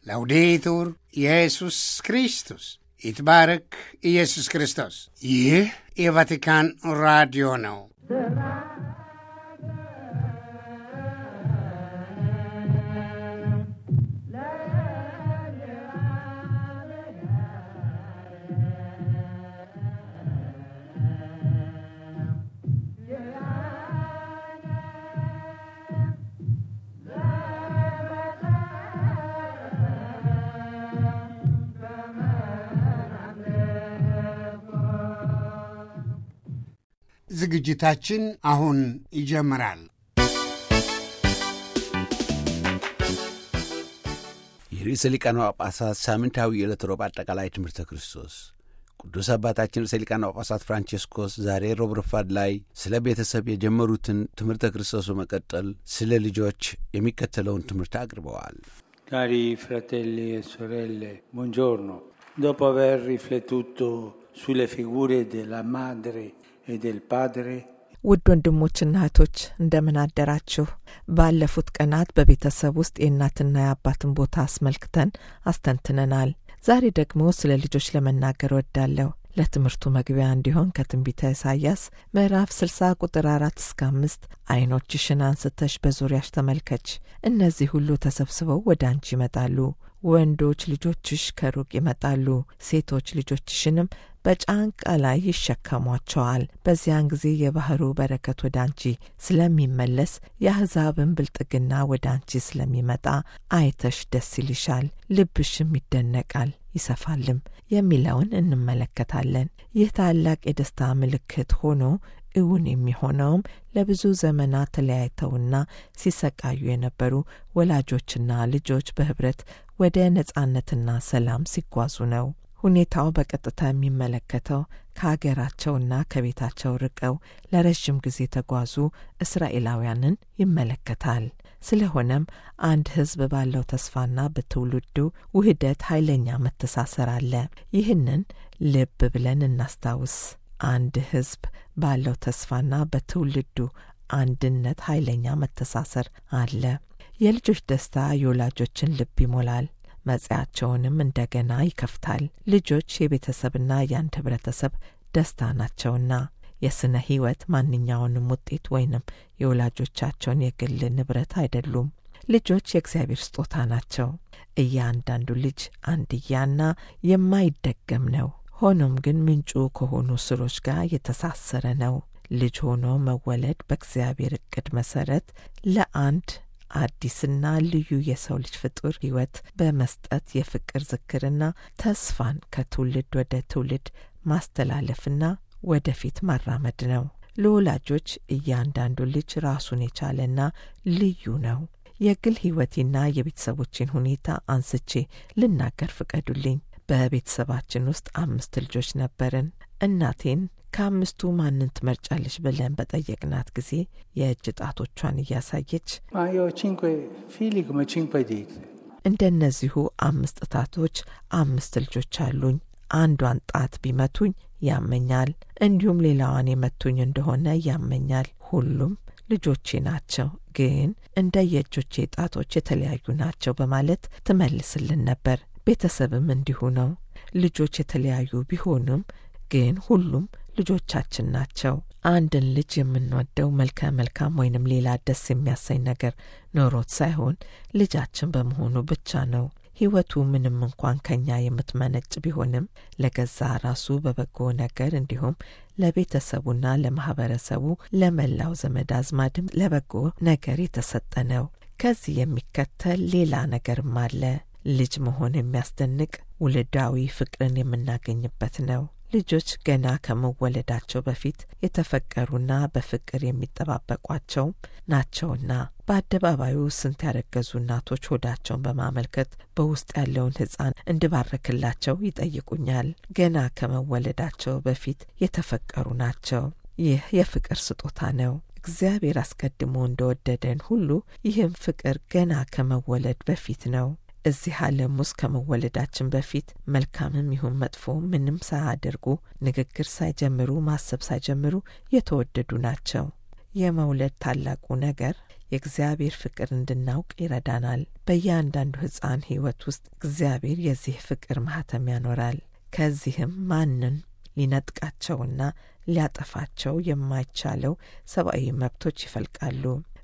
ላውዴቱር ኢየሱስ ክርስቶስ ይትባረክ ኢየሱስ ክርስቶስ። ይህ የቫቲካን ራዲዮ ነው። ዝግጅታችን አሁን ይጀምራል። የርዕሰ ሊቃነ ጳጳሳት ሳምንታዊ የዕለት ሮብ አጠቃላይ ትምህርተ ክርስቶስ ቅዱስ አባታችን ርዕሰ ሊቃነ ጳጳሳት ፍራንቼስኮስ ዛሬ ሮብ ረፋድ ላይ ስለ ቤተሰብ የጀመሩትን ትምህርተ ክርስቶስ በመቀጠል ስለ ልጆች የሚከተለውን ትምህርት አቅርበዋል። Cari fratelli e sorelle, buongiorno. Dopo aver riflettuto sulle figure della madre e del padre, ውድ ወንድሞችና እህቶች እንደምን አደራችሁ። ባለፉት ቀናት በቤተሰብ ውስጥ የእናትና የአባትን ቦታ አስመልክተን አስተንትነናል። ዛሬ ደግሞ ስለ ልጆች ለመናገር ወዳለሁ። ለትምህርቱ መግቢያ እንዲሆን ከትንቢተ ኢሳይያስ ምዕራፍ 60 ቁጥር አራት እስከ አምስት ዓይኖችሽን አንስተሽ በዙሪያሽ ተመልከች፣ እነዚህ ሁሉ ተሰብስበው ወደ አንቺ ይመጣሉ። ወንዶች ልጆችሽ ከሩቅ ይመጣሉ፣ ሴቶች ልጆችሽንም በጫንቃ ላይ ይሸከሟቸዋል። በዚያን ጊዜ የባሕሩ በረከት ወደ አንቺ ስለሚመለስ የአሕዛብን ብልጥግና ወደ አንቺ ስለሚመጣ አይተሽ ደስ ይልሻል፣ ልብሽም ይደነቃል ይሰፋልም የሚለውን እንመለከታለን። ይህ ታላቅ የደስታ ምልክት ሆኖ እውን የሚሆነውም ለብዙ ዘመናት ተለያይተውና ሲሰቃዩ የነበሩ ወላጆችና ልጆች በኅብረት ወደ ነጻነትና ሰላም ሲጓዙ ነው። ሁኔታው በቀጥታ የሚመለከተው ከአገራቸውና ከቤታቸው ርቀው ለረዥም ጊዜ የተጓዙ እስራኤላውያንን ይመለከታል። ስለሆነም አንድ ሕዝብ ባለው ተስፋና በትውልዱ ውህደት ኃይለኛ መተሳሰር አለ። ይህንን ልብ ብለን እናስታውስ። አንድ ሕዝብ ባለው ተስፋና በትውልዱ አንድነት ኃይለኛ መተሳሰር አለ። የልጆች ደስታ የወላጆችን ልብ ይሞላል፣ መጽያቸውንም እንደገና ይከፍታል። ልጆች የቤተሰብና የአንድ ኅብረተሰብ ደስታ ናቸውና የስነ ሕይወት ማንኛውንም ውጤት ወይንም የወላጆቻቸውን የግል ንብረት አይደሉም። ልጆች የእግዚአብሔር ስጦታ ናቸው። እያንዳንዱ ልጅ አንድያና የማይደገም ነው። ሆኖም ግን ምንጩ ከሆኑ ስሮች ጋር የተሳሰረ ነው። ልጅ ሆኖ መወለድ በእግዚአብሔር እቅድ መሰረት ለአንድ አዲስና ልዩ የሰው ልጅ ፍጡር ሕይወት በመስጠት የፍቅር ዝክርና ተስፋን ከትውልድ ወደ ትውልድ ማስተላለፍና ወደፊት ማራመድ ነው። ለወላጆች እያንዳንዱ ልጅ ራሱን የቻለና ልዩ ነው። የግል ሕይወቴና የቤተሰቦችን ሁኔታ አንስቼ ልናገር ፍቀዱልኝ። በቤተሰባችን ውስጥ አምስት ልጆች ነበርን። እናቴን ከአምስቱ ማንን ትመርጫለች ብለን በጠየቅናት ጊዜ የእጅ ጣቶቿን እያሳየች ma io ho cinque figli come cinque dita. እንደነዚሁ አምስት ጣቶች አምስት ልጆች አሉኝ። አንዷን ጣት ቢመቱኝ ያመኛል፣ እንዲሁም ሌላዋን የመቱኝ እንደሆነ ያመኛል። ሁሉም ልጆቼ ናቸው፣ ግን እንደ የእጆቼ ጣቶች የተለያዩ ናቸው በማለት ትመልስልን ነበር። ቤተሰብም እንዲሁ ነው። ልጆች የተለያዩ ቢሆኑም ግን ሁሉም ልጆቻችን ናቸው። አንድን ልጅ የምንወደው መልከ መልካም ወይንም ሌላ ደስ የሚያሰኝ ነገር ኖሮት ሳይሆን ልጃችን በመሆኑ ብቻ ነው። ሕይወቱ ምንም እንኳን ከኛ የምትመነጭ ቢሆንም ለገዛ ራሱ በበጎ ነገር እንዲሁም ለቤተሰቡና ለማህበረሰቡ ለመላው ዘመድ አዝማድም ለበጎ ነገር የተሰጠ ነው። ከዚህ የሚከተል ሌላ ነገርም አለ። ልጅ መሆን የሚያስደንቅ ውልዳዊ ፍቅርን የምናገኝበት ነው። ልጆች ገና ከመወለዳቸው በፊት የተፈቀሩና በፍቅር የሚጠባበቋቸው ናቸውና በአደባባዩ ስንት ያረገዙ እናቶች ሆዳቸውን በማመልከት በውስጥ ያለውን ሕፃን እንድባረክላቸው ይጠይቁኛል። ገና ከመወለዳቸው በፊት የተፈቀሩ ናቸው። ይህ የፍቅር ስጦታ ነው። እግዚአብሔር አስቀድሞ እንደወደደን ሁሉ ይህም ፍቅር ገና ከመወለድ በፊት ነው። እዚህ ዓለም ውስጥ ከመወለዳችን በፊት መልካምም ይሁን መጥፎ ምንም ሳያደርጉ ንግግር ሳይጀምሩ ማሰብ ሳይጀምሩ የተወደዱ ናቸው። የመውለድ ታላቁ ነገር የእግዚአብሔር ፍቅር እንድናውቅ ይረዳናል። በእያንዳንዱ ሕፃን ሕይወት ውስጥ እግዚአብሔር የዚህ ፍቅር ማህተም ያኖራል። ከዚህም ማንን ሊነጥቃቸውና ሊያጠፋቸው የማይቻለው ሰብአዊ መብቶች ይፈልቃሉ።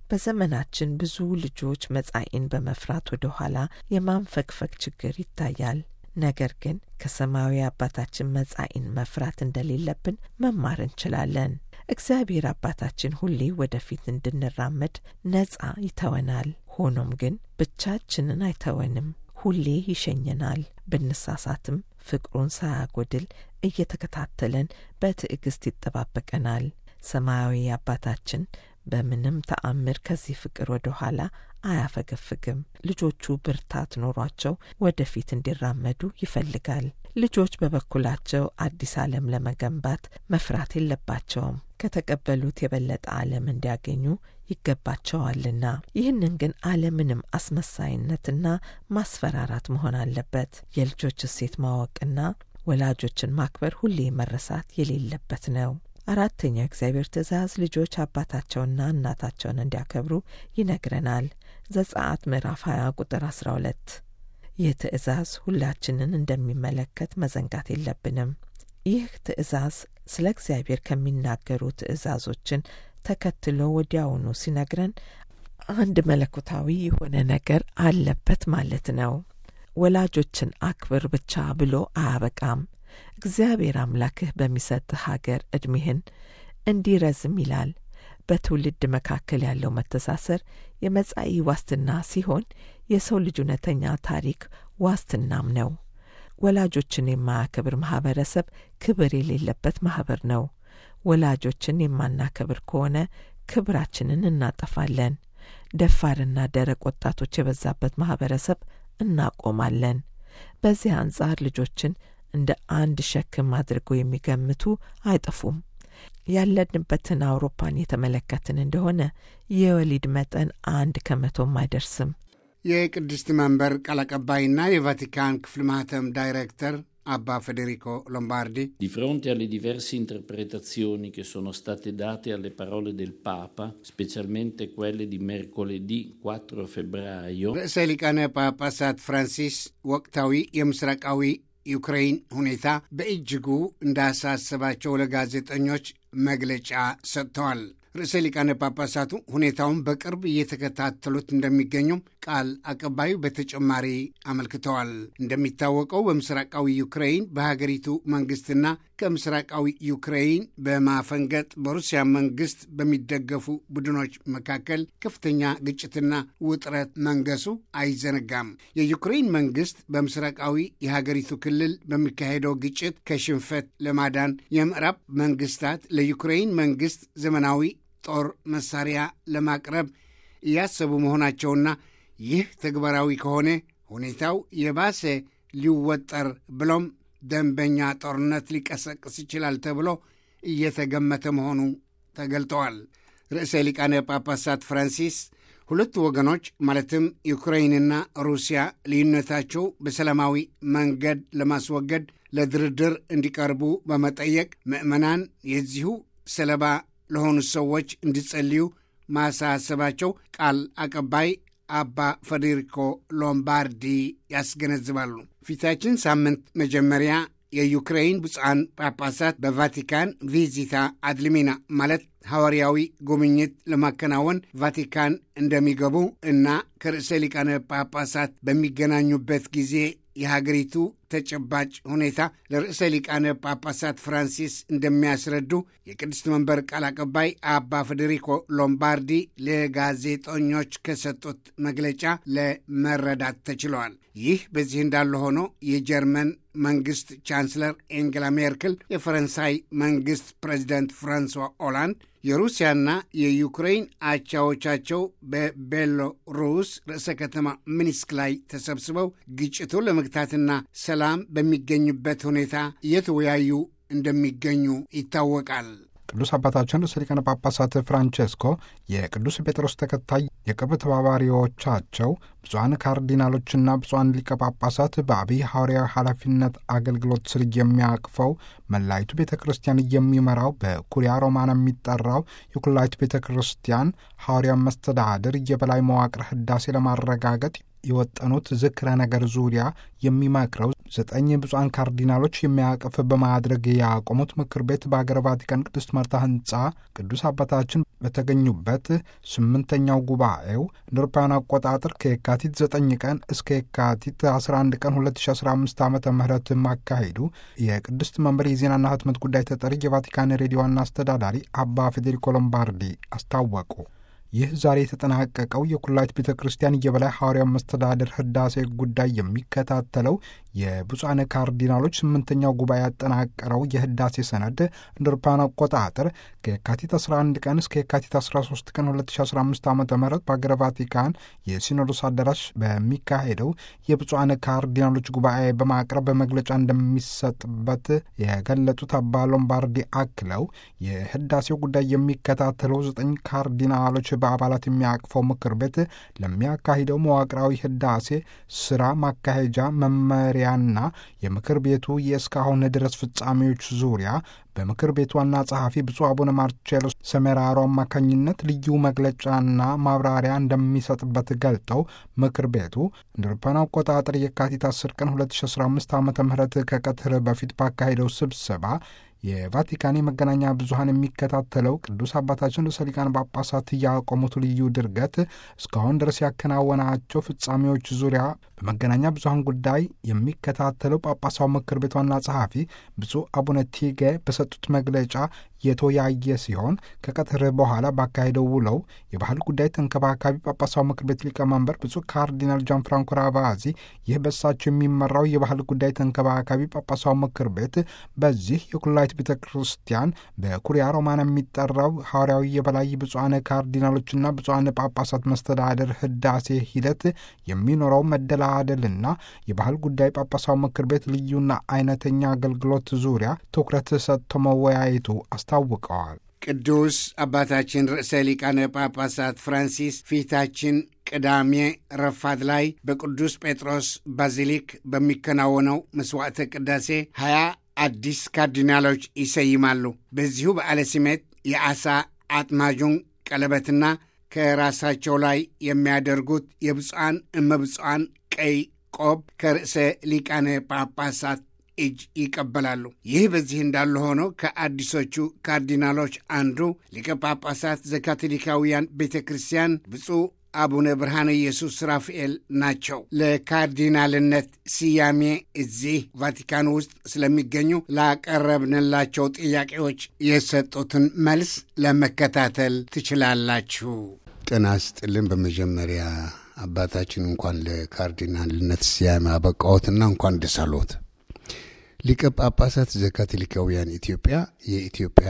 በዘመናችን ብዙ ልጆች መጻኢን በመፍራት ወደ ኋላ የማንፈግፈግ ችግር ይታያል። ነገር ግን ከሰማያዊ አባታችን መጻኢን መፍራት እንደሌለብን መማር እንችላለን። እግዚአብሔር አባታችን ሁሌ ወደፊት እንድንራመድ ነጻ ይተወናል። ሆኖም ግን ብቻችንን አይተወንም። ሁሌ ይሸኘናል። ብንሳሳትም ፍቅሩን ሳያጎድል እየተከታተለን በትዕግስት ይጠባበቀናል። ሰማያዊ አባታችን በምንም ተአምር ከዚህ ፍቅር ወደ ኋላ አያፈገፍግም። ልጆቹ ብርታት ኖሯቸው ወደፊት እንዲራመዱ ይፈልጋል። ልጆች በበኩላቸው አዲስ ዓለም ለመገንባት መፍራት የለባቸውም። ከተቀበሉት የበለጠ ዓለም እንዲያገኙ ይገባቸዋልና። ይህንን ግን አለምንም አስመሳይነትና ማስፈራራት መሆን አለበት። የልጆች እሴት ማወቅና ወላጆችን ማክበር ሁሌ መረሳት የሌለበት ነው። አራተኛው እግዚአብሔር ትእዛዝ ልጆች አባታቸውና እናታቸውን እንዲያከብሩ ይነግረናል። ዘጸአት ምዕራፍ 20 ቁጥር 12። ይህ ትእዛዝ ሁላችንን እንደሚመለከት መዘንጋት የለብንም። ይህ ትእዛዝ ስለ እግዚአብሔር ከሚናገሩ ትእዛዞችን ተከትሎ ወዲያውኑ ሲነግረን አንድ መለኮታዊ የሆነ ነገር አለበት ማለት ነው። ወላጆችን አክብር ብቻ ብሎ አያበቃም። እግዚአብሔር አምላክህ በሚሰጥህ ሀገር ዕድሜህን እንዲረዝም ይላል። በትውልድ መካከል ያለው መተሳሰር የመጻኢ ዋስትና ሲሆን የሰው ልጅ እውነተኛ ታሪክ ዋስትናም ነው። ወላጆችን የማያከብር ማህበረሰብ ክብር የሌለበት ማህበር ነው። ወላጆችን የማናከብር ከሆነ ክብራችንን እናጠፋለን። ደፋርና ደረቅ ወጣቶች የበዛበት ማህበረሰብ እናቆማለን። በዚህ አንጻር ልጆችን እንደ አንድ ሸክም አድርገው የሚገምቱ አይጠፉም። ያለንበትን አውሮፓን የተመለከትን እንደሆነ የወሊድ መጠን አንድ ከመቶም አይደርስም። የቅድስት መንበር ቃል አቀባይና የቫቲካን ክፍል ማህተም ዳይሬክተር አባ ፌዴሪኮ ሎምባርዲ Di fronte alle diverse interpretazioni che sono state date alle parole del Papa, specialmente quelle di mercoledì 4 febbraio, ርዕሰ ሊቃነ ጳጳሳት ፍራንሲስ ወቅታዊ የምስራቃዊ ዩክሬን ሁኔታ በእጅጉ እንዳሳሰባቸው ለጋዜጠኞች መግለጫ ሰጥተዋል። ርዕሰ ሊቃነ ጳጳሳቱ ሁኔታውን በቅርብ እየተከታተሉት እንደሚገኙም ቃል አቀባዩ በተጨማሪ አመልክተዋል። እንደሚታወቀው በምስራቃዊ ዩክሬን በሀገሪቱ መንግስትና ከምስራቃዊ ዩክሬን በማፈንገጥ በሩሲያ መንግስት በሚደገፉ ቡድኖች መካከል ከፍተኛ ግጭትና ውጥረት መንገሱ አይዘነጋም። የዩክሬን መንግስት በምስራቃዊ የሀገሪቱ ክልል በሚካሄደው ግጭት ከሽንፈት ለማዳን የምዕራብ መንግስታት ለዩክሬን መንግስት ዘመናዊ ጦር መሳሪያ ለማቅረብ እያሰቡ መሆናቸውና ይህ ተግባራዊ ከሆነ ሁኔታው የባሰ ሊወጠር ብሎም ደንበኛ ጦርነት ሊቀሰቅስ ይችላል ተብሎ እየተገመተ መሆኑ ተገልጠዋል። ርዕሰ ሊቃነ ጳጳሳት ፍራንሲስ ሁለቱ ወገኖች ማለትም ዩክሬንና ሩሲያ ልዩነታቸው በሰላማዊ መንገድ ለማስወገድ ለድርድር እንዲቀርቡ በመጠየቅ ምዕመናን የዚሁ ሰለባ ለሆኑ ሰዎች እንዲጸልዩ ማሳሰባቸው ቃል አቀባይ አባ ፌዴሪኮ ሎምባርዲ ያስገነዝባሉ። ፊታችን ሳምንት መጀመሪያ የዩክሬን ብፁዓን ጳጳሳት በቫቲካን ቪዚታ አድልሚና ማለት ሐዋርያዊ ጉብኝት ለማከናወን ቫቲካን እንደሚገቡ እና ከርዕሰ ሊቃነ ጳጳሳት በሚገናኙበት ጊዜ የሀገሪቱ ተጨባጭ ሁኔታ ለርዕሰ ሊቃነ ጳጳሳት ፍራንሲስ እንደሚያስረዱ የቅድስት መንበር ቃል አቀባይ አባ ፌዴሪኮ ሎምባርዲ ለጋዜጠኞች ከሰጡት መግለጫ ለመረዳት ተችለዋል። ይህ በዚህ እንዳለ ሆኖ የጀርመን መንግስት ቻንስለር ኤንጌላ ሜርክል፣ የፈረንሳይ መንግስት ፕሬዚደንት ፍራንሷ ኦላንድ የሩሲያና የዩክሬን አቻዎቻቸው በቤሎሩስ ርዕሰ ከተማ ሚንስክ ላይ ተሰብስበው ግጭቱን ለመግታትና ሰላም በሚገኝበት ሁኔታ እየተወያዩ እንደሚገኙ ይታወቃል። ቅዱስ አባታችን ርዕሰ ሊቃነ ጳጳሳት ፍራንቼስኮ የቅዱስ ጴጥሮስ ተከታይ የቅርብ ተባባሪዎቻቸው ብፁዓን ካርዲናሎችና ብፁዓን ሊቀ ጳጳሳት በአብይ ሐዋርያዊ ኃላፊነት አገልግሎት ስር የሚያቅፈው መላይቱ ቤተ ክርስቲያን የሚመራው በኩሪያ ሮማን የሚጠራው የኩላይቱ ቤተ ክርስቲያን ሐዋርያ መስተዳድር የበላይ መዋቅር ህዳሴ ለማረጋገጥ የወጠኑት ዝክረ ነገር ዙሪያ የሚመክረው ዘጠኝ ብፁዓን ካርዲናሎች የሚያቅፍ በማድረግ ያቆሙት ምክር ቤት በአገረ ቫቲካን ቅድስት ማርታ ህንፃ ቅዱስ አባታችን በተገኙበት ስምንተኛው ጉባኤው እንደ አውሮፓውያን አቆጣጠር ከየካቲት 9 ቀን እስከ የካቲት 11 ቀን 2015 ዓ ም ማካሄዱ የቅድስት መንበር የዜናና ህትመት ጉዳይ ተጠሪ የቫቲካን ሬዲዮ ዋና አስተዳዳሪ አባ ፌዴሪኮ ሎምባርዲ አስታወቁ። ይህ ዛሬ የተጠናቀቀው የኩላይት ቤተ ክርስቲያን የበላይ ሐዋርያው መስተዳድር ህዳሴ ጉዳይ የሚከታተለው የብፁዓን ካርዲናሎች ስምንተኛው ጉባኤ ያጠናቀረው የህዳሴ ሰነድ እንደ አውሮፓውያን አቆጣጠር ከየካቲት 11 ቀን እስከ የካቲት 13 ቀን 2015 ዓ ም በአገረ ቫቲካን የሲኖዶስ አዳራሽ በሚካሄደው የብፁዓን ካርዲናሎች ጉባኤ በማቅረብ በመግለጫ እንደሚሰጥበት የገለጡት አባ ሎምባርዲ አክለው የህዳሴው ጉዳይ የሚከታተለው ዘጠኝ ካርዲናሎች በአባላት የሚያቅፈው ምክር ቤት ለሚያካሂደው መዋቅራዊ ህዳሴ ስራ ማካሄጃ መመሪያና የምክር ቤቱ የእስካሁን ድረስ ፍጻሜዎች ዙሪያ በምክር ቤቱ ዋና ጸሐፊ ብፁዕ አቡነ ማርቼሎ ሰሜራሮ አማካኝነት ልዩ መግለጫና ማብራሪያ እንደሚሰጥበት ገልጠው ምክር ቤቱ እንደ አውሮፓውያን አቆጣጠር የካቲት 10 ቀን 2015 ዓ ም ከቀትር በፊት ባካሄደው ስብሰባ የቫቲካን የመገናኛ ብዙኃን የሚከታተለው ቅዱስ አባታችን ርዕሰ ሊቃነ ጳጳሳት ያቆሙት ልዩ ድርገት እስካሁን ድረስ ያከናወናቸው ፍጻሜዎች ዙሪያ በመገናኛ ብዙኃን ጉዳይ የሚከታተለው ጳጳሳው ምክር ቤት ዋና ጸሐፊ ብፁዕ አቡነ ቲጌ በሰጡት መግለጫ የተወያየ ሲሆን ከቀትር በኋላ ባካሄደው ውለው የባህል ጉዳይ ተንከባካቢ ጳጳሳው ምክር ቤት ሊቀመንበር ብፁዕ ካርዲናል ጃን ፍራንኮ ራቫዚ ይህ በሳቸው የሚመራው የባህል ጉዳይ ተንከባካቢ ጳጳሳው ምክር ቤት በዚህ የኩላይት ቤተ ክርስቲያን በኩሪያ ሮማን የሚጠራው ሐዋርያዊ የበላይ ብፁዓን ካርዲናሎችና ብፁዓን ጳጳሳት መስተዳደር ህዳሴ ሂደት የሚኖረው መደላደልና የባህል ጉዳይ ጳጳሳው ምክር ቤት ልዩና አይነተኛ አገልግሎት ዙሪያ ትኩረት ሰጥቶ መወያየቱ አስታውቀዋል። ቅዱስ አባታችን ርዕሰ ሊቃነ ጳጳሳት ፍራንሲስ ፊታችን ቅዳሜ ረፋት ላይ በቅዱስ ጴጥሮስ ባዚሊክ በሚከናወነው መስዋዕተ ቅዳሴ ሀያ አዲስ ካርዲናሎች ይሰይማሉ። በዚሁ በዓለ ሲመት የዓሣ አጥማጁን ቀለበትና ከራሳቸው ላይ የሚያደርጉት የብፁዓን እመብፁዓን ቀይ ቆብ ከርዕሰ ሊቃነ ጳጳሳት እጅ ይቀበላሉ። ይህ በዚህ እንዳለ ሆኖ ከአዲሶቹ ካርዲናሎች አንዱ ሊቀ ጳጳሳት ዘካቶሊካውያን ቤተ ክርስቲያን ብፁዕ አቡነ ብርሃነ ኢየሱስ ራፍኤል ናቸው። ለካርዲናልነት ስያሜ እዚህ ቫቲካን ውስጥ ስለሚገኙ ላቀረብንላቸው ጥያቄዎች የሰጡትን መልስ ለመከታተል ትችላላችሁ። ጤና ይስጥልን። በመጀመሪያ አባታችን እንኳን ለካርዲናልነት ስያሜ አበቃዎትና እንኳን ደስ አለዎት። ሊቀ ጳጳሳት ዘካቶሊካውያን ኢትዮጵያ የኢትዮጵያ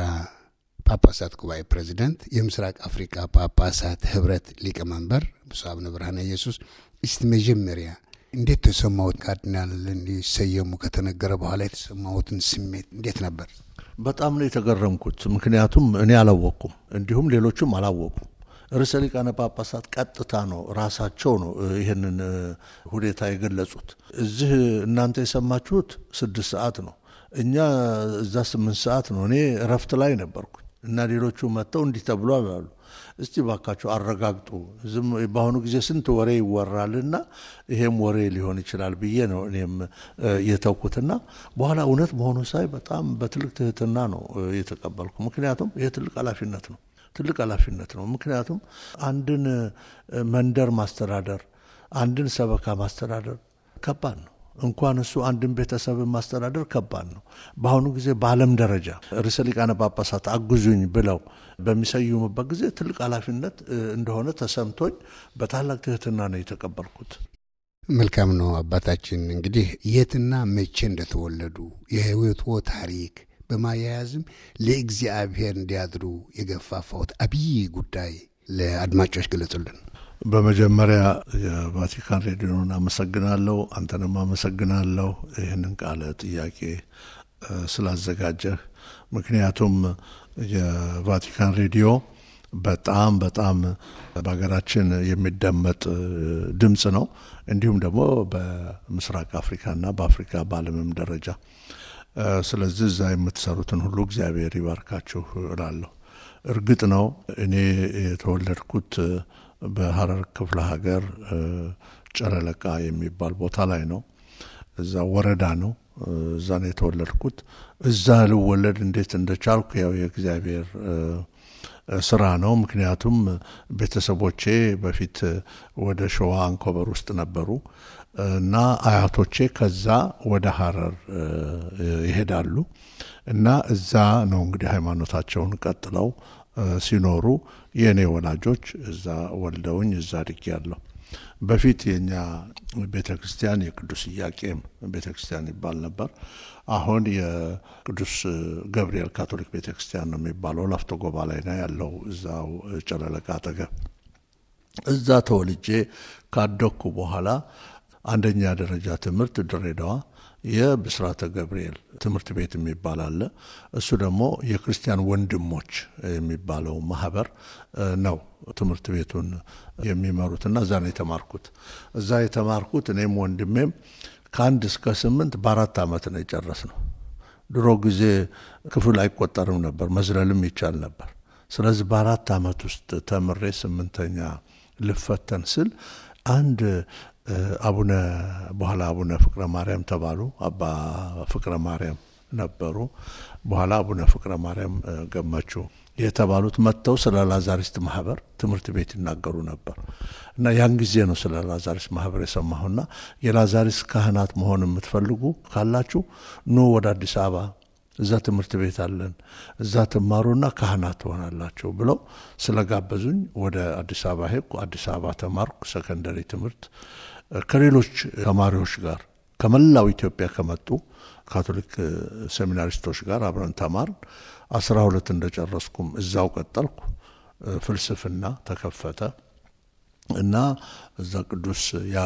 ጳጳሳት ጉባኤ ፕሬዚደንት፣ የምስራቅ አፍሪካ ጳጳሳት ህብረት ሊቀመንበር ብፁዕ አቡነ ብርሃነ ኢየሱስ፣ እስቲ መጀመሪያ እንዴት ተሰማዎት? ካርዲናል እንዲሰየሙ ከተነገረ በኋላ የተሰማዎትን ስሜት እንዴት ነበር? በጣም ነው የተገረምኩት። ምክንያቱም እኔ አላወቅኩም፣ እንዲሁም ሌሎቹም አላወቁም። ርዕሰ ሊቃነ ጳጳሳት ቀጥታ ነው ራሳቸው ነው ይህንን ሁኔታ የገለጹት። እዚህ እናንተ የሰማችሁት ስድስት ሰዓት ነው፣ እኛ እዛ ስምንት ሰዓት ነው። እኔ እረፍት ላይ ነበርኩኝ እና ሌሎቹ መጥተው እንዲህ ተብሏል አሉ። እስቲ ባካቸው አረጋግጡ። ዝም በአሁኑ ጊዜ ስንት ወሬ ይወራልና ይሄም ወሬ ሊሆን ይችላል ብዬ ነው እኔም የተውኩትና በኋላ እውነት መሆኑ ሳይ በጣም በትልቅ ትህትና ነው የተቀበልኩ። ምክንያቱም ይሄ ትልቅ ኃላፊነት ነው ትልቅ ኃላፊነት ነው። ምክንያቱም አንድን መንደር ማስተዳደር፣ አንድን ሰበካ ማስተዳደር ከባድ ነው። እንኳን እሱ አንድን ቤተሰብን ማስተዳደር ከባድ ነው። በአሁኑ ጊዜ በዓለም ደረጃ ርዕሰ ሊቃነ ጳጳሳት አግዙኝ ብለው በሚሰይሙበት ጊዜ ትልቅ ኃላፊነት እንደሆነ ተሰምቶኝ በታላቅ ትህትና ነው የተቀበልኩት። መልካም ነው አባታችን። እንግዲህ የትና መቼ እንደተወለዱ የህይወትዎ ታሪክ በማያያዝም ለእግዚአብሔር እንዲያድሩ የገፋፋዎት አብይ ጉዳይ ለአድማጮች ገለጹልን። በመጀመሪያ የቫቲካን ሬዲዮን አመሰግናለሁ። አንተንም አመሰግናለሁ ይህንን ቃለ ጥያቄ ስላዘጋጀህ። ምክንያቱም የቫቲካን ሬዲዮ በጣም በጣም በሀገራችን የሚደመጥ ድምፅ ነው። እንዲሁም ደግሞ በምስራቅ አፍሪካና በአፍሪካ በዓለምም ደረጃ ስለዚህ እዛ የምትሰሩትን ሁሉ እግዚአብሔር ይባርካችሁ እላለሁ። እርግጥ ነው እኔ የተወለድኩት በሀረር ክፍለ ሀገር ጨረለቃ የሚባል ቦታ ላይ ነው። እዛ ወረዳ ነው። እዛ ነው የተወለድኩት። እዛ ልወለድ እንዴት እንደቻልኩ ያው የእግዚአብሔር ስራ ነው። ምክንያቱም ቤተሰቦቼ በፊት ወደ ሸዋ አንኮበር ውስጥ ነበሩ እና አያቶቼ ከዛ ወደ ሀረር ይሄዳሉ እና እዛ ነው እንግዲህ ሃይማኖታቸውን ቀጥለው ሲኖሩ የእኔ ወላጆች እዛ ወልደውኝ እዛ አድጌያለሁ። በፊት የኛ ቤተ ክርስቲያን የቅዱስ ኢያቄም ቤተ ክርስቲያን ይባል ነበር። አሁን የቅዱስ ገብርኤል ካቶሊክ ቤተ ክርስቲያን ነው የሚባለው። ላፍቶ ጎባ ላይ ነው ያለው፣ እዛው ጨለለቃ አጠገብ። እዛ ተወልጄ ካደኩ በኋላ አንደኛ ደረጃ ትምህርት ድሬዳዋ የብስራተ ገብርኤል ትምህርት ቤት የሚባል አለ። እሱ ደግሞ የክርስቲያን ወንድሞች የሚባለው ማህበር ነው ትምህርት ቤቱን የሚመሩትና እዛ ነው የተማርኩት። እዛ የተማርኩት እኔም ወንድሜም ከአንድ እስከ ስምንት በአራት ዓመት ነው የጨረስ ነው። ድሮ ጊዜ ክፍል አይቆጠርም ነበር፣ መዝለልም ይቻል ነበር። ስለዚህ በአራት ዓመት ውስጥ ተምሬ ስምንተኛ ልፈተን ስል አንድ አቡነ በኋላ አቡነ ፍቅረ ማርያም ተባሉ። አባ ፍቅረ ማርያም ነበሩ። በኋላ አቡነ ፍቅረ ማርያም ገመቹ የተባሉት መጥተው ስለ ላዛሪስት ማህበር ትምህርት ቤት ይናገሩ ነበር እና ያን ጊዜ ነው ስለ ላዛሪስት ማህበር የሰማሁና የላዛሪስት ካህናት መሆን የምትፈልጉ ካላችሁ ኑ ወደ አዲስ አበባ እዛ ትምህርት ቤት አለን፣ እዛ ትማሩና ካህናት ትሆናላችሁ ብለው ስለጋበዙኝ ወደ አዲስ አበባ ሄድኩ። አዲስ አበባ ተማርኩ ሰከንደሪ ትምህርት ከሌሎች ተማሪዎች ጋር ከመላው ኢትዮጵያ ከመጡ ካቶሊክ ሴሚናሪስቶች ጋር አብረን ተማርን። አስራ ሁለት እንደጨረስኩም እዛው ቀጠልኩ። ፍልስፍና ተከፈተ እና እዛ ቅዱስ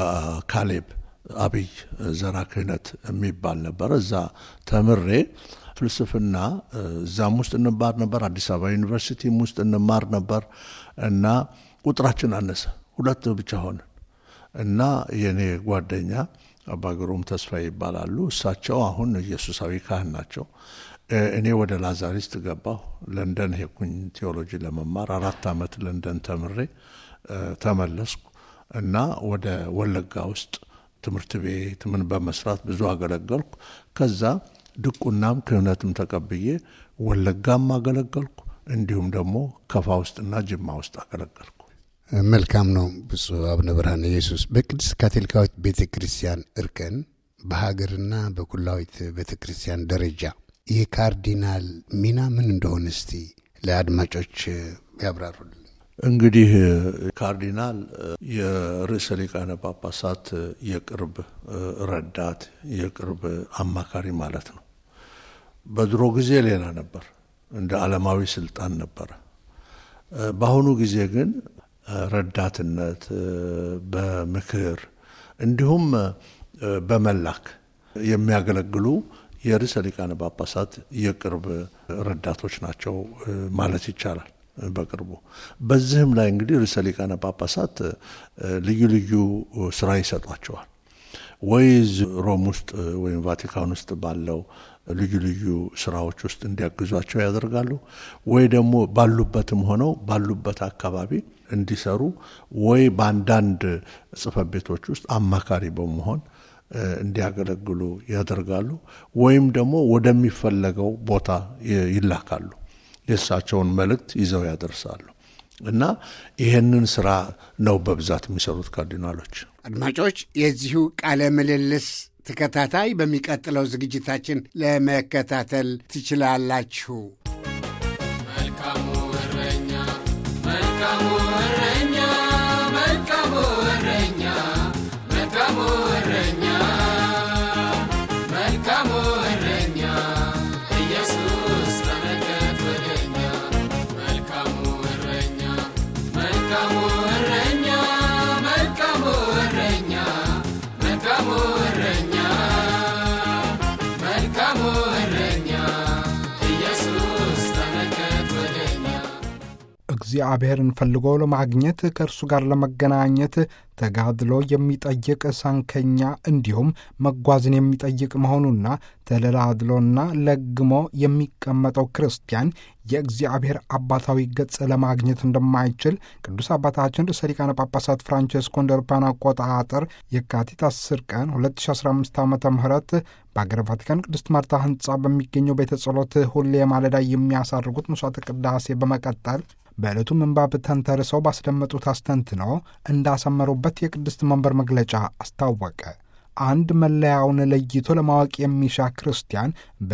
ካሌብ አብይ ዘራ ክህነት የሚባል ነበረ። እዛ ተምሬ ፍልስፍና እዛም ውስጥ እንማር ነበር። አዲስ አበባ ዩኒቨርሲቲም ውስጥ እንማር ነበር እና ቁጥራችን አነሰ፣ ሁለት ብቻ ሆንን እና የእኔ ጓደኛ አባ ግሩም ተስፋ ይባላሉ። እሳቸው አሁን ኢየሱሳዊ ካህን ናቸው። እኔ ወደ ላዛሪስት ገባሁ። ለንደን ሄድኩኝ ቴዎሎጂ ለመማር አራት ዓመት ለንደን ተምሬ ተመለስኩ እና ወደ ወለጋ ውስጥ ትምህርት ቤት ምን በመስራት ብዙ አገለገልኩ። ከዛ ድቁናም ክህነትም ተቀብዬ ወለጋም አገለገልኩ። እንዲሁም ደግሞ ከፋ ውስጥና ጅማ ውስጥ አገለገልኩ። መልካም ነው። ብፁዕ አቡነ ብርሃነ ኢየሱስ በቅድስት ካቶሊካዊት ቤተ ክርስቲያን እርከን በሀገርና በኩላዊት ቤተ ክርስቲያን ደረጃ የካርዲናል ሚና ምን እንደሆነ እስቲ ለአድማጮች ያብራሩልን። እንግዲህ ካርዲናል የርዕሰ ሊቃነ ጳጳሳት የቅርብ ረዳት፣ የቅርብ አማካሪ ማለት ነው። በድሮ ጊዜ ሌላ ነበር፣ እንደ ዓለማዊ ስልጣን ነበረ። በአሁኑ ጊዜ ግን ረዳትነት፣ በምክር እንዲሁም በመላክ የሚያገለግሉ የርዕሰ ሊቃነ ጳጳሳት የቅርብ ረዳቶች ናቸው ማለት ይቻላል። በቅርቡ በዚህም ላይ እንግዲህ ርዕሰ ሊቃነ ጳጳሳት ልዩ ልዩ ስራ ይሰጧቸዋል። ወይ ሮም ውስጥ ወይም ቫቲካን ውስጥ ባለው ልዩ ልዩ ስራዎች ውስጥ እንዲያግዟቸው ያደርጋሉ። ወይ ደግሞ ባሉበትም ሆነው ባሉበት አካባቢ እንዲሰሩ ወይ በአንዳንድ ጽሕፈት ቤቶች ውስጥ አማካሪ በመሆን እንዲያገለግሉ ያደርጋሉ። ወይም ደግሞ ወደሚፈለገው ቦታ ይላካሉ። የእሳቸውን መልእክት ይዘው ያደርሳሉ እና ይህንን ስራ ነው በብዛት የሚሰሩት ካርዲናሎች። አድማጮች የዚሁ ቃለ ምልልስ ተከታታይ በሚቀጥለው ዝግጅታችን ለመከታተል ትችላላችሁ። መልካሙ እረኛ መልካሙ እረኛ መልካሙ እረኛ መልካሙ እረኛ መልካሙ እረኛ ኢየሱስ ተመልከት ወደኛ መልካሙ እረኛ መልካሙ እረኛ መልካሙ እረኛ መልካሙ እረኛ መልካሙ እረኛ ኢየሱስ እግዚአብሔርን ፈልጎ ለማግኘት ከእርሱ ጋር ለመገናኘት ተጋድሎ የሚጠይቅ ሳንከኛ እንዲሁም መጓዝን የሚጠይቅ መሆኑና ተደላድሎና ለግሞ የሚቀመጠው ክርስቲያን የእግዚአብሔር አባታዊ ገጽ ለማግኘት እንደማይችል ቅዱስ አባታችን ርዕሰ ሊቃነ ጳጳሳት ፍራንቼስኮ እንደ አውሮፓውያን አቆጣጠር የካቲት 10 ቀን 2015 ዓ ም በአገረ ቫቲካን ቅድስት ማርታ ህንፃ በሚገኘው ቤተ ጸሎት ሁሌ ማለዳ የሚያሳርጉት መስዋዕተ ቅዳሴ በመቀጠል በዕለቱ ምንባብ ተንተርሰው ባስደመጡት አስተንትኖ እንዳሰመሩበት የቅድስት መንበር መግለጫ አስታወቀ። አንድ መለያውን ለይቶ ለማወቅ የሚሻ ክርስቲያን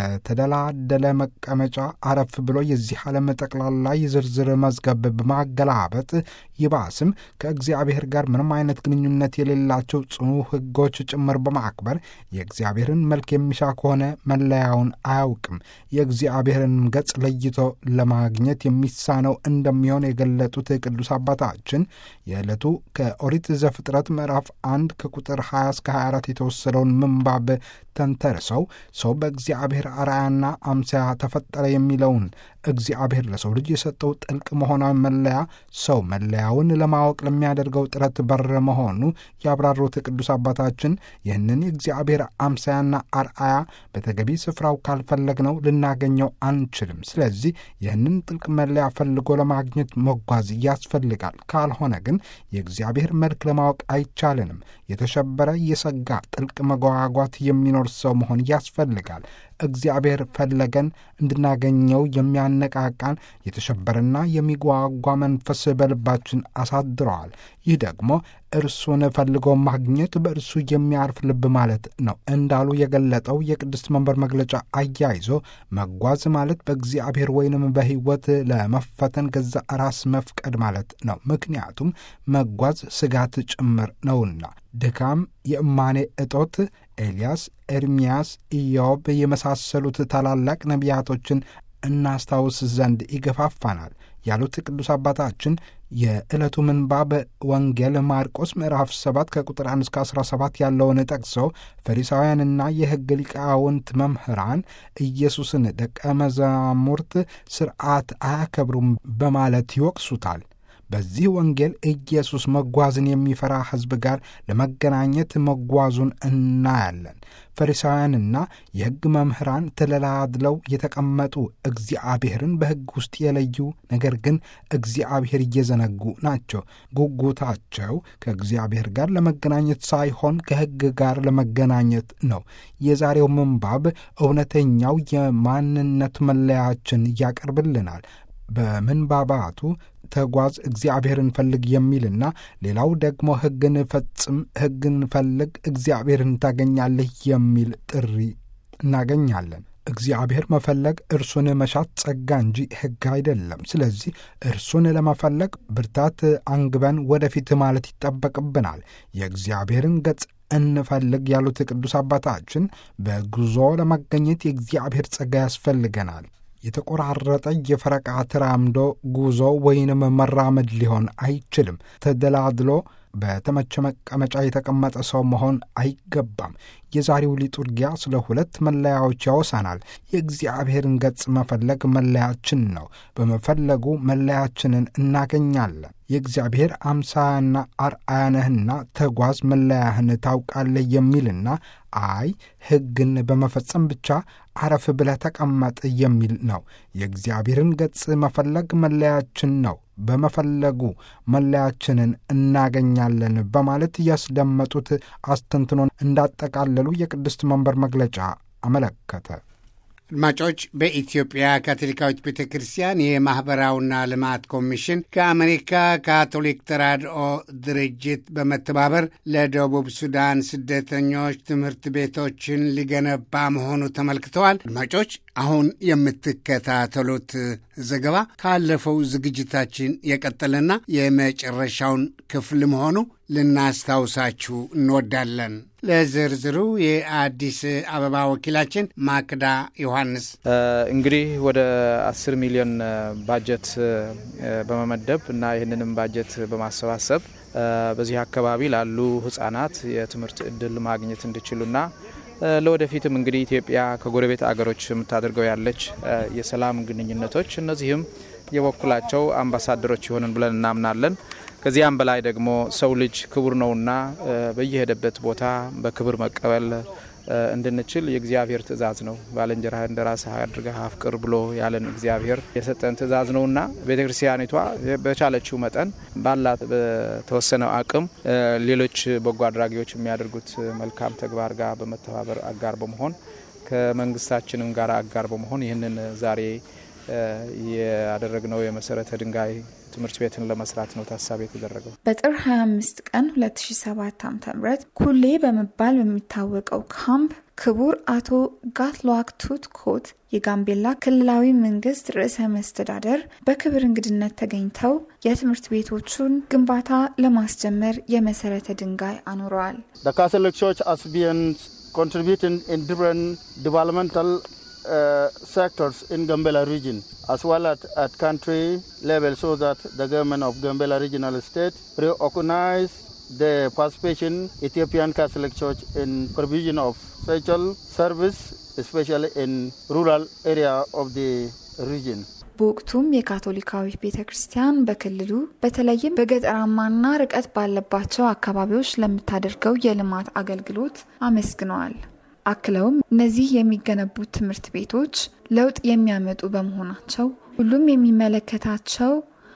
በተደላደለ መቀመጫ አረፍ ብሎ የዚህ ዓለም ጠቅላላ የዝርዝር መዝገብ በማገላበጥ ይባስም ከእግዚአብሔር ጋር ምንም አይነት ግንኙነት የሌላቸው ጽኑ ሕጎች ጭምር በማክበር የእግዚአብሔርን መልክ የሚሻ ከሆነ መለያውን አያውቅም። የእግዚአብሔርን ገጽ ለይቶ ለማግኘት የሚሳነው እንደሚሆን የገለጡት ቅዱስ አባታችን የዕለቱ ከኦሪት ዘፍጥረት ምዕራፍ አንድ ከቁጥር 20 እስከ 24 የተወሰደውን ምንባብ ተንተርሰው ሰው በእግዚአብሔር አርአያና አምሳያ ተፈጠረ የሚለውን እግዚአብሔር ለሰው ልጅ የሰጠው ጥልቅ መሆናዊ መለያ ሰው መለያውን ለማወቅ ለሚያደርገው ጥረት በር መሆኑ ያብራሩት ቅዱስ አባታችን ይህንን የእግዚአብሔር አምሳያና አርአያ በተገቢ ስፍራው ካልፈለግነው ልናገኘው አንችልም። ስለዚህ ይህንን ጥልቅ መለያ ፈልጎ ለማግኘት መጓዝ ያስፈልጋል። ካልሆነ ግን የእግዚአብሔር መልክ ለማወቅ አይቻልንም። የተሸበረ የሰጋ ጥልቅ መጓጓት የሚኖር ሰው መሆን ያስፈልጋል። እግዚአብሔር ፈለገን እንድናገኘው የሚያነቃቃን የተሸበረና የሚጓጓ መንፈስ በልባችን አሳድረዋል። ይህ ደግሞ እርሱን ፈልጎ ማግኘት በእርሱ የሚያርፍ ልብ ማለት ነው እንዳሉ የገለጠው የቅድስት መንበር መግለጫ አያይዞ መጓዝ ማለት በእግዚአብሔር ወይንም በሕይወት ለመፈተን ገዛ ራስ መፍቀድ ማለት ነው። ምክንያቱም መጓዝ ስጋት ጭምር ነውና ድካም፣ የእማኔ እጦት ኤልያስ፣ ኤርምያስ፣ ኢዮብ የመሳሰሉት ታላላቅ ነቢያቶችን እናስታውስ ዘንድ ይገፋፋናል ያሉት ቅዱስ አባታችን የዕለቱ ምንባብ ወንጌል ማርቆስ ምዕራፍ 7 ከቁጥር 1 እስከ 17 ያለውን ጠቅሰው ፈሪሳውያንና የሕግ ሊቃውንት መምህራን ኢየሱስን ደቀ መዛሙርት ሥርዓት አያከብሩም በማለት ይወቅሱታል። በዚህ ወንጌል ኢየሱስ መጓዝን የሚፈራ ሕዝብ ጋር ለመገናኘት መጓዙን እናያለን። ፈሪሳውያንና የሕግ መምህራን ተደላድለው የተቀመጡ እግዚአብሔርን በሕግ ውስጥ የለዩ ነገር ግን እግዚአብሔር እየዘነጉ ናቸው። ጉጉታቸው ከእግዚአብሔር ጋር ለመገናኘት ሳይሆን ከሕግ ጋር ለመገናኘት ነው። የዛሬው ምንባብ እውነተኛው የማንነት መለያችን ያቀርብልናል። በምንባባቱ ተጓዝ እግዚአብሔርን ፈልግ የሚልና ሌላው ደግሞ ሕግን ፈጽም፣ ሕግን ፈልግ፣ እግዚአብሔርን ታገኛለህ የሚል ጥሪ እናገኛለን። እግዚአብሔር መፈለግ እርሱን መሻት ጸጋ እንጂ ሕግ አይደለም። ስለዚህ እርሱን ለመፈለግ ብርታት አንግበን ወደፊት ማለት ይጠበቅብናል። የእግዚአብሔርን ገጽ እንፈልግ ያሉት ቅዱስ አባታችን በጉዞ ለመገኘት የእግዚአብሔር ጸጋ ያስፈልገናል። የተቆራረጠ የፈረቃ ተራምዶ ጉዞ ወይንም መራመድ ሊሆን አይችልም። ተደላድሎ በተመቸ መቀመጫ የተቀመጠ ሰው መሆን አይገባም። የዛሬው ሊጡርጊያ ስለ ሁለት መለያዎች ያወሳናል። የእግዚአብሔርን ገጽ መፈለግ መለያችን ነው። በመፈለጉ መለያችንን እናገኛለን። የእግዚአብሔር አምሳያና አርአያ ነህና ተጓዝ መለያህን ታውቃለህ የሚልና አይ ሕግን በመፈጸም ብቻ አረፍ ብለህ ተቀመጥ የሚል ነው። የእግዚአብሔርን ገጽ መፈለግ መለያችን ነው። በመፈለጉ መለያችንን እናገኛለን በማለት ያስደመጡት አስተንትኖን እንዳጠቃለሉ የቅድስት መንበር መግለጫ አመለከተ። አድማጮች በኢትዮጵያ ካቶሊካዊት ቤተ ክርስቲያን የማኅበራዊና ልማት ኮሚሽን ከአሜሪካ ካቶሊክ ተራድኦ ድርጅት በመተባበር ለደቡብ ሱዳን ስደተኞች ትምህርት ቤቶችን ሊገነባ መሆኑ ተመልክተዋል። አድማጮች አሁን የምትከታተሉት ዘገባ ካለፈው ዝግጅታችን የቀጠለና የመጨረሻውን ክፍል መሆኑ ልናስታውሳችሁ እንወዳለን። ለዝርዝሩ የአዲስ አበባ ወኪላችን ማክዳ ዮሐንስ። እንግዲህ ወደ አስር ሚሊዮን ባጀት በመመደብ እና ይህንንም ባጀት በማሰባሰብ በዚህ አካባቢ ላሉ ህጻናት የትምህርት እድል ማግኘት እንዲችሉና ለወደፊትም እንግዲህ ኢትዮጵያ ከጎረቤት አገሮች የምታደርገው ያለች የሰላም ግንኙነቶች እነዚህም የበኩላቸው አምባሳደሮች ይሆንን ብለን እናምናለን። ከዚያም በላይ ደግሞ ሰው ልጅ ክቡር ነውና በየሄደበት ቦታ በክብር መቀበል እንድንችል የእግዚአብሔር ትእዛዝ ነው። ባልንጀራህ እንደ ራስህ አድርገህ አፍቅር ብሎ ያለን እግዚአብሔር የሰጠን ትእዛዝ ነውና ቤተ ክርስቲያኒቷ በቻለችው መጠን ባላት በተወሰነው አቅም ሌሎች በጎ አድራጊዎች የሚያደርጉት መልካም ተግባር ጋር በመተባበር አጋር በመሆን ከመንግስታችንም ጋር አጋር በመሆን ይህንን ዛሬ ያደረግነው የመሰረተ ድንጋይ ትምህርት ቤትን ለመስራት ነው ታሳቢ የተደረገው። በጥር 25 ቀን 2007 ዓ.ም ኩሌ በመባል በሚታወቀው ካምፕ ክቡር አቶ ጋትሉዋክ ቱት ኮት የጋምቤላ ክልላዊ መንግስት ርዕሰ መስተዳደር በክብር እንግድነት ተገኝተው የትምህርት ቤቶቹን ግንባታ ለማስጀመር የመሰረተ ድንጋይ አኑረዋል። ካቶሊክ ቸርች has been contributing in different developmental uh, sectors in Gambela region as well at, at country level so that the government of Gambela regional state recognize the participation Ethiopian Catholic Church in provision of social service especially in rural area of the region. በወቅቱም የካቶሊካዊ ቤተ ክርስቲያን በክልሉ በተለይም በገጠራማና ርቀት ባለባቸው አካባቢዎች ለምታደርገው የልማት አገልግሎት አመስግነዋል። አክለውም እነዚህ የሚገነቡት ትምህርት ቤቶች ለውጥ የሚያመጡ በመሆናቸው ሁሉም የሚመለከታቸው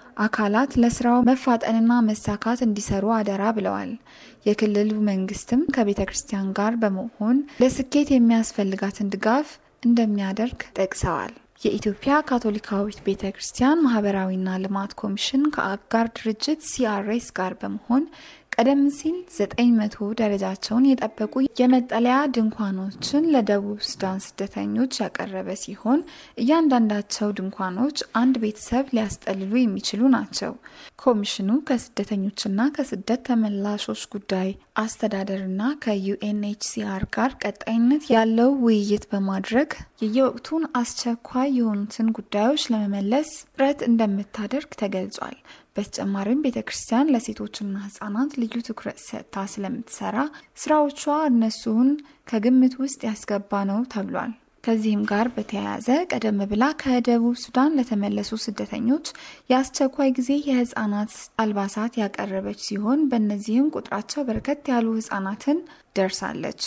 አካላት ለስራው መፋጠንና መሳካት እንዲሰሩ አደራ ብለዋል። የክልሉ መንግስትም ከቤተ ክርስቲያን ጋር በመሆን ለስኬት የሚያስፈልጋትን ድጋፍ እንደሚያደርግ ጠቅሰዋል። የኢትዮጵያ ካቶሊካዊት ቤተ ክርስቲያን ማህበራዊና ልማት ኮሚሽን ከአጋር ድርጅት ሲአርኤስ ጋር በመሆን ቀደም ሲል ዘጠኝ መቶ ደረጃቸውን የጠበቁ የመጠለያ ድንኳኖችን ለደቡብ ሱዳን ስደተኞች ያቀረበ ሲሆን እያንዳንዳቸው ድንኳኖች አንድ ቤተሰብ ሊያስጠልሉ የሚችሉ ናቸው። ኮሚሽኑ ከስደተኞችና ከስደት ተመላሾች ጉዳይ አስተዳደርና ከዩኤንኤችሲአር ጋር ቀጣይነት ያለው ውይይት በማድረግ የየወቅቱን አስቸኳይ የሆኑትን ጉዳዮች ለመመለስ ጥረት እንደምታደርግ ተገልጿል። በተጨማሪም ቤተ ክርስቲያን ለሴቶችና ህጻናት ልዩ ትኩረት ሰጥታ ስለምትሰራ ስራዎቿ እነሱን ከግምት ውስጥ ያስገባ ነው ተብሏል። ከዚህም ጋር በተያያዘ ቀደም ብላ ከደቡብ ሱዳን ለተመለሱ ስደተኞች የአስቸኳይ ጊዜ የህጻናት አልባሳት ያቀረበች ሲሆን በእነዚህም ቁጥራቸው በርከት ያሉ ህጻናትን ደርሳለች።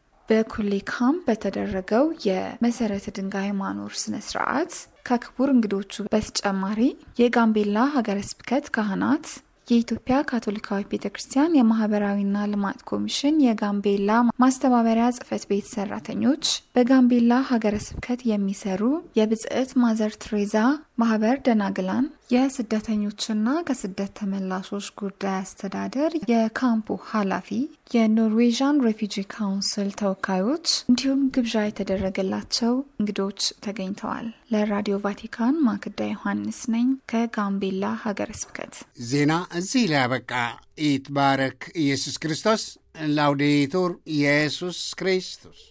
በኩሌ ካምፕ በተደረገው የመሰረተ ድንጋይ ማኖር ስነ ስርዓት ከክቡር እንግዶቹ በተጨማሪ የጋምቤላ ሀገረ ስብከት ካህናት፣ የኢትዮጵያ ካቶሊካዊት ቤተ ክርስቲያን የማህበራዊና ልማት ኮሚሽን የጋምቤላ ማስተባበሪያ ጽህፈት ቤት ሰራተኞች፣ በጋምቤላ ሀገረ ስብከት የሚሰሩ የብጽዕት ማዘር ትሬዛ ማህበር ደናግላን፣ የስደተኞችና ከስደት ተመላሾች ጉዳይ አስተዳደር የካምፑ ኃላፊ፣ የኖርዌዥን ሬፊጂ ካውንስል ተወካዮች እንዲሁም ግብዣ የተደረገላቸው እንግዶች ተገኝተዋል። ለራዲዮ ቫቲካን ማክዳ ዮሐንስ ነኝ ከጋምቤላ ሀገረ ስብከት። ዜና እዚህ ላይ ያበቃ። ይትባረክ ኢየሱስ ክርስቶስ። ላውዴቱር ኢየሱስ ክርስቶስ